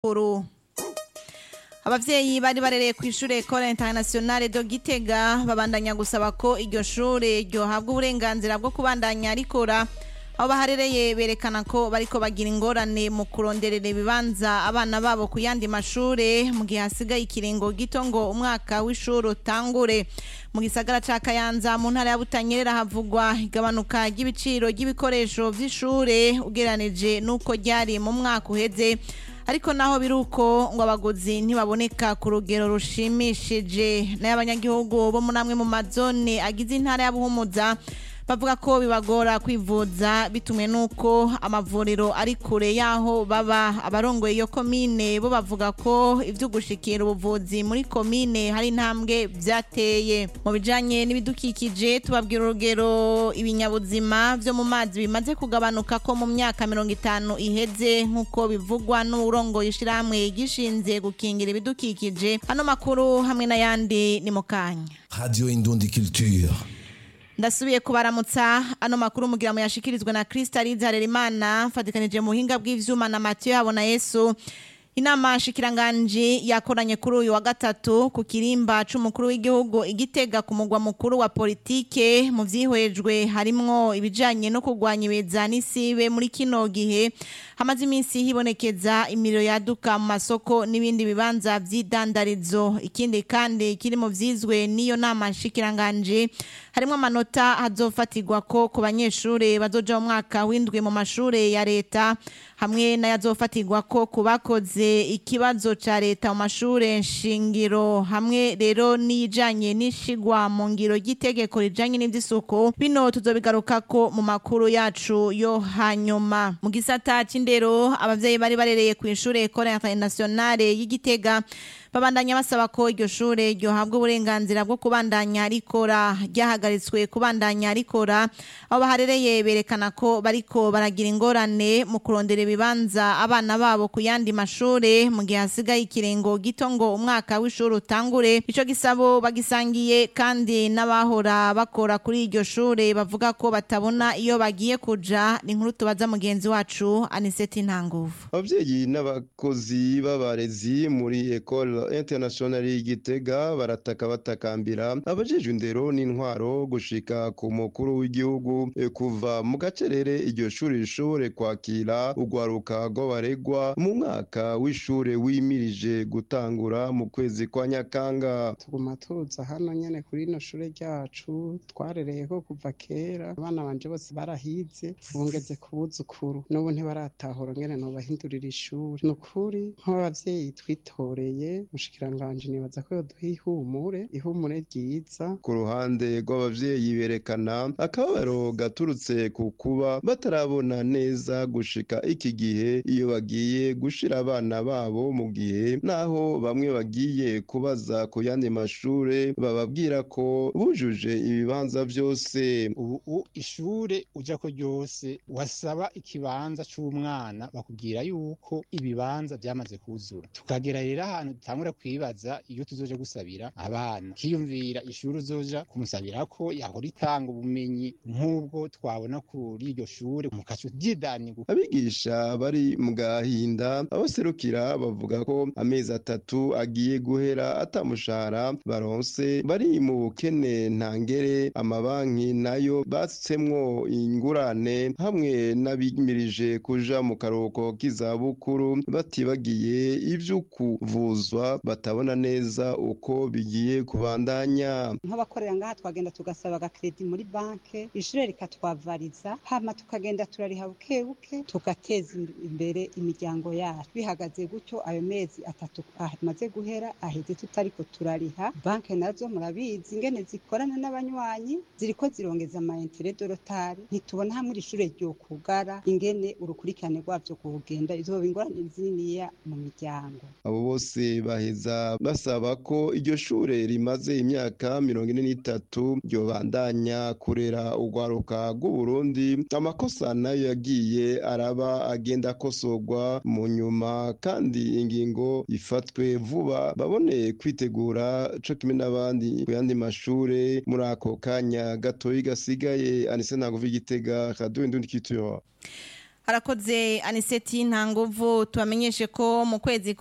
makuru abavyeyi bari barereye ku ishure Ecole Internationale de Gitega babandanya gusaba ko iryo shure ryohabwa uburenganzira bwo kubandanya rikora aho baharereye berekana ko bariko bagira ingorane mu kuronderera ibibanza abana babo ku yandi mashure mu gihe hasigaye ikiringo gito ngo umwaka w'ishuri utangure mu gisagara ca Kayanza mu ntara ya Butanyerera havugwa igabanuka ry'ibiciro ry'ibikoresho vy'ishure ugeranije nuko ryari mu mwaka uheze ariko naho biruko ngo abaguzi ntibaboneka ku rugero rushimishije n'abanyagihugu bo muri amwe mu mazone agize intara ya Buhumuza bavuga ko bibagora kwivuza bitumwe nuko amavuriro ari kure yaho baba abarongoye iyo komine bo bavuga ko ivyo gushikira ubuvuzi muri komine hari intambwe vyateye mu bijanye n'ibidukikije tubabwira urugero ibinyabuzima vyo mu mazi bimaze kugabanuka ko mu myaka mirongo itanu iheze nk'uko bivugwa n'uburongoye ishirahamwe gishinze gukingira ibidukikije ano makuru hamwe n'ayandi ni mu kanya Radio Indundi Culture. ndasubiye kubaramutsa ano makuru mugira mu yashikirizwe na Krista Harerimana mfatikanije mu buhinga bw'ivyuma na Mathieu Habona Yesu inama shikiranganji yakoranye kuri uyu wa gatatu ku kirimba c'umukuru w'igihugu igitega ku mugwa mukuru wa politike mu vyihwejwe harimwo ibijanye no kurwanya ibeza n'isibe muri kino gihe hamaze iminsi hibonekeza imiriro yaduka mu masoko n'ibindi bibanza vy'idandarizo ikindi kandi kiri mu vyizwe n'iyo nama shikiranganji harimwo amanota hazofatirwa ko ku banyeshure bazoja mu mwaka w'indwi mu mashure ya leta hamwe n'ayazofatirwa ko ku bakoze ikibazo ca leta mu mashure nshingiro hamwe rero n'ijanye n'ishigwa mu ngiro ry'itegeko rijanye n'ivy'isuku bino tuzobigarukako mu makuru yacu yo hanyuma mu gisata c'indero abavyeyi bari barereye ku ishure Ecole Internationale y'Igitega babandanya basaba ko iryo shure ryohabwa uburenganzira bwo kubandanya rikora ryahagaritswe kubandanya rikora aho baharereye berekana ko bariko baragira ingorane mu kurondera ibibanza abana babo ku yandi mashure mu gihe hasigaye ikiringo gito ngo umwaka w'ishuri utangure ico gisabo bagisangiye kandi n'abahora bakora kuri iryo shure bavuga ko batabona iyo bagiye kuja ni inkuru tubaza mugenzi wacu Aniseti Ntanguvu abavyeyi n'abakozi b'abarezi muri Ecole International y'Igitega barataka batakambira abajejwe indero n'intwaro gushika ku mukuru w'igihugu eh, kuva mu gacerere iryo shuri rishobore kwakira urwaruka rw'abaregwa mu mwaka w'ishure wimirije gutangura mu kwezi kwa Nyakanga tuguma tuza hano nyene kuri ino shure ryacu twarereyeko kuva kera abana banje bose barahize bungeze ku buzukuru n'ubu ntibaratahura ngene nobahindurira ishuri ni ukuri nk'abavyeyi twitoreye mushikiranganji nibaza ko yoduha ihumure ihumure ryiza ku ruhande rw'abavyeyi berekana akababaro gaturutse ku kuba batarabona neza gushika iki gihe iyo bagiye gushira abana babo mu gihe naho bamwe bagiye kubaza ku yandi mashure bababwira ko bujuje ibibanza vyose ubu ishure uja ko ryose wasaba ikibanza c'umwana bakubwira yuko ibibanza vyamaze kuzura tukagera rero ahantu dutangura kwibaza iyo tuzoja gusabira abana kiyumvira ishuri uzoja kumusabirako yahora itanga ubumenyi nk'ubwo twabona kuri iryo shure mukaca ryidanirwa abigisha bari mu gahinda abaserukira bavuga ko amezi atatu agiye guhera atamushahara baronse bari mu bukene ntangere amabanki nayo basutsemwo ingurane hamwe n'abimirije kuja mu karuhuko k'izabukuru batibagiye ivyo kuvuzwa batabona neza uko bigiye kubandanya nk'abakorera ngaha twagenda tugasaba agakredi muri banke ishure rikatwavariza hama tukagenda turariha buke buke tugateza imbere imiryango yacu bihagaze gutyo ayo mezi atatu amaze guhera aheze tutariko turariha banke nazo murabizi ingene zikorana n'abanywanyi ziriko zirongeza amaintere dorotari ntitubona hamwe ishure ryokugara ingene urukurikirane rwavyo kuhugenda izoba ingorane zininiya mu miryango abo bose baheza basaba ko iryo shure rimaze imyaka mirongo ine n'itatu ryobandanya kurera urwaruka rw'uburundi amakosa nayo yagiye araba agenda akosorwa mu nyuma kandi ingingo ifatwe vuba babone kwitegura co kimwe n'abandi ku yandi mashure muri ako kanya gatoyi gasigaye anise ntago igitega radio indundi culture harakoze aniseti nta nguvu tubamenyeshe ko mu kwezi